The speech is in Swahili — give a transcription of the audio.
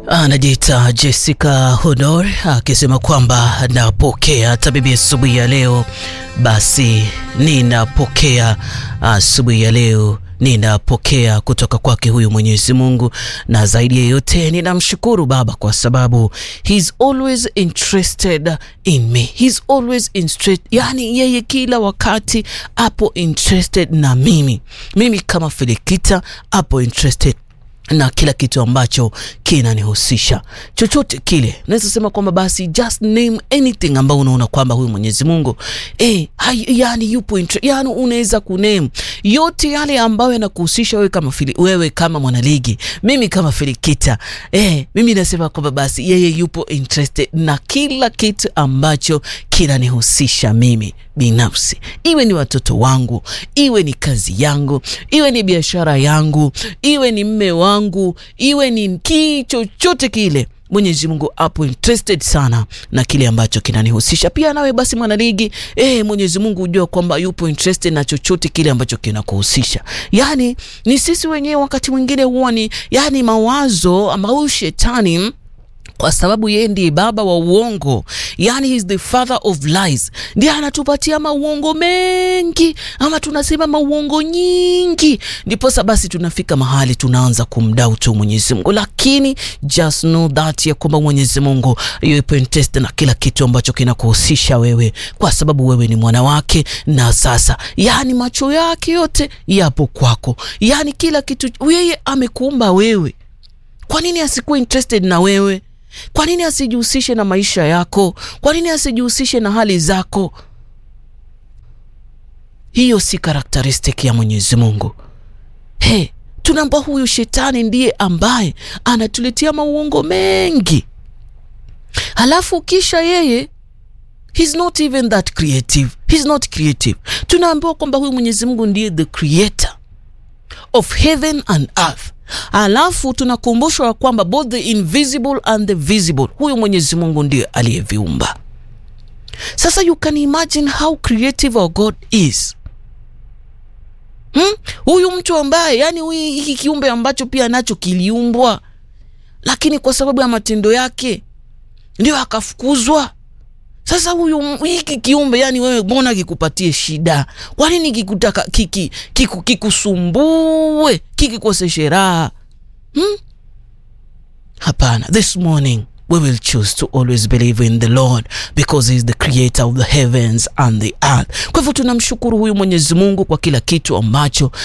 Anajiita Jessica Honor akisema kwamba napokea tabibi asubuhi ya leo. Basi ninapokea asubuhi ya leo ninapokea kutoka kwake huyu Mwenyezi Mungu, na zaidi ya yote ninamshukuru Baba kwa sababu he's always interested in me, he's always interested, yani yeye kila wakati apo interested na mimi, mimi kama Filikita apo interested na kila kitu ambacho kinanihusisha chochote kile, naweza sema kwamba basi just name anything ambao unaona kwamba huyu Mwenyezi Mungu eh, hai, yani yupo yani, unaweza kuname yote yale ambayo yanakuhusisha wewe kama fili, wewe kama mwanaligi, mimi kama Filikita eh, mimi nasema kwamba basi yeye yupo interested na kila kitu ambacho kinanihusisha mimi binafsi, iwe ni watoto wangu, iwe ni kazi yangu, iwe ni biashara yangu, iwe ni mme wangu, iwe ni ki chochote kile. Mwenyezi Mungu apo interested sana na kile ambacho kinanihusisha. Pia nawe basi mwanaligi, eh, Mwenyezi Mungu hujua kwamba yupo interested na chochote kile ambacho kinakuhusisha. Yani ni sisi wenyewe wakati mwingine huwa ni yani mawazo ambao shetani kwa sababu yeye ndiye baba wa uongo, yani he is the father of lies, ndiye anatupatia mauongo mengi, ama tunasema mauongo nyingi, ndiposa basi tunafika mahali tunaanza kumdoubt Mwenyezi Mungu. Lakini just know that ya kwamba Mwenyezi Mungu yupo interested na kila kitu ambacho kinakuhusisha wewe, kwa sababu wewe ni mwana wake, na sasa yani macho yake yote yapo kwako, yani kila kitu yeye amekuumba wewe. Kwa nini asikuwe interested na wewe? Kwa nini asijihusishe na maisha yako? Kwa nini asijihusishe na hali zako? Hiyo si karakteristiki ya Mwenyezi Mungu. He, tunaamba huyu shetani ndiye ambaye anatuletea mauongo mengi, halafu kisha yeye he's not even that creative. He's not creative. Tunaambiwa kwamba huyu Mwenyezi Mungu ndiye the creator of heaven and earth Alafu tunakumbushwa kwamba both the invisible and the visible, huyu Mwenyezi Mungu ndiye aliyeviumba. Sasa you can imagine how creative our God is. Hmm? Huyu mtu ambaye yani huyu hiki kiumbe ambacho pia nacho kiliumbwa, lakini kwa sababu ya matendo yake ndio akafukuzwa. Sasa huyu hiki kiumbe yani, wewe mbona kikupatie shida? Kwa nini kikutaka kiki kiku, kikusumbue kikikoseshe raha hmm? Hapana, this morning we will choose to always believe in the Lord because he is the creator of the heavens and the earth. Kwa hivyo tunamshukuru huyu Mwenyezi Mungu kwa kila kitu ambacho